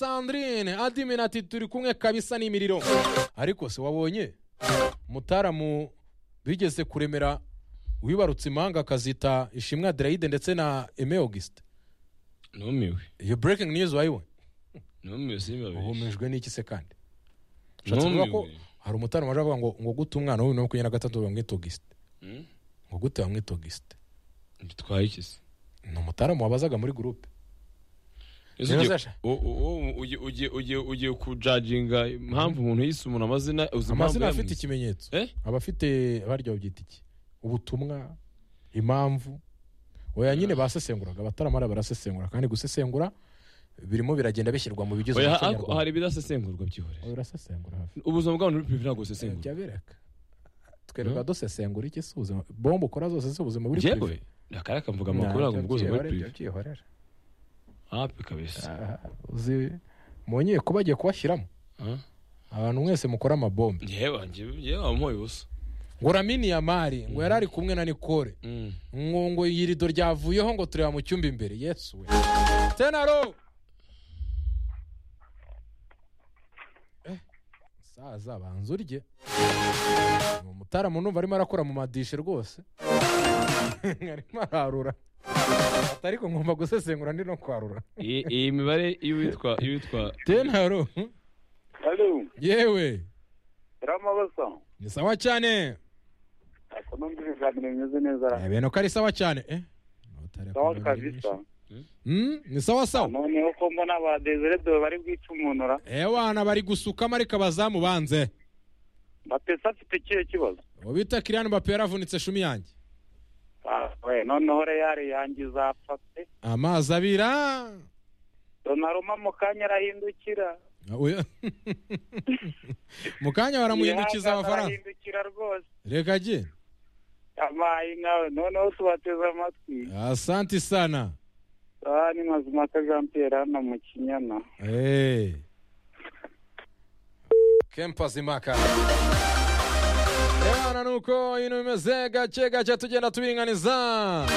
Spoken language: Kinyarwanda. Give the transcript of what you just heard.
sandrine adimina ati turi kumwe kabisa n'imiriro ariko se wabonye mutaramu bigeze kuremera wibarutse impanga akazita ishimwe aderayide ndetse na eme auguste numiwe iyo breaking news wayiwe numiwe simbabeshye uhumejwe n'iki se kandi ushatse kuvuga ko hari umutaramu waje avuga ngo ngo gute umwana w'ibihumbi makumyabiri na gatatu bamwita auguste ngo gute bamwita auguste bitwaye iki se ni umutaramu wabazaga muri gurupe Ese Rero ugiye- Sasha. u- u- u- ugiye- ugiye- ugiye- ugiye kujajinga impamvu umuntu yise umuntu amazina uzi impamvu amazina afite yamwise? ikimenyetso Eh? aba afite barya babyita iki ubutumwa impamvu oya nyine basesenguraga abataramara barasesengura kandi gusesengura birimo biragenda bishyirwa mu bigize Oya, umuco ariko hari nyarwanda ibidasesengurwa byihorera birasesengura hafi ubuzima bw'abantu buri prive ntabwo busesengurwa jya bereka twereka dusesengura iki si ubuzima bombe ukora zose si ubuzima buri yewe akari akamvuga amakuru ntabwo mu bwuzuzwa buri prive byihorera hapi kabisa uzi mwongeye ko bagiye kubashyiramo Ah. abantu mwese mukora amabombe yewe njye- yewe wamuhoye ubusa ngo ramini ya mari ngo yari ari kumwe na nikore Mm. ngo ngo iyi rido ryavuyeho ngo tureba mu cyumba imbere yesu we tenaro Eh, musaza banza urye ni umutaramu numva arimo arakora mu madishe rwose arimo ararura Ati, ariko ngomba gusesengura ndi no kwarura iyi iyi mibare iyo witwa iyo witwa tenaro Halo, yewe Ramabasa. ni sawa cyane Aka numva ibiganiro bimeze neza. Eh, bene ko ari sawa cyane eh Notari Sawa akunda kabisa. byinshi. Mm, ni sawa sawa Noneho ko mbona ba Desire Deo bari bwica umunura. ewana bari gusukamo ariko abazamu banze Bapesa afite ikihe kibazo? uwo bita kiriyani mbappe yaravunitse shumi yanjye Ah, we, noneho Real yangiza apfa pe. amazi abira Donnarumma mu kanya arahindukira. Oya. mu kanya baramuhindukiza Yihagaze amafaranga Arahindukira rwose. reka agende Amayi nawe noneho tubateze amatwi. asanti sana Ah, ni Mazimaka Jean Pierre hano mu Kinyana. Eh. kempa zimaka ewana nuko ibintu bimeze gake gake tugenda tubiringaniza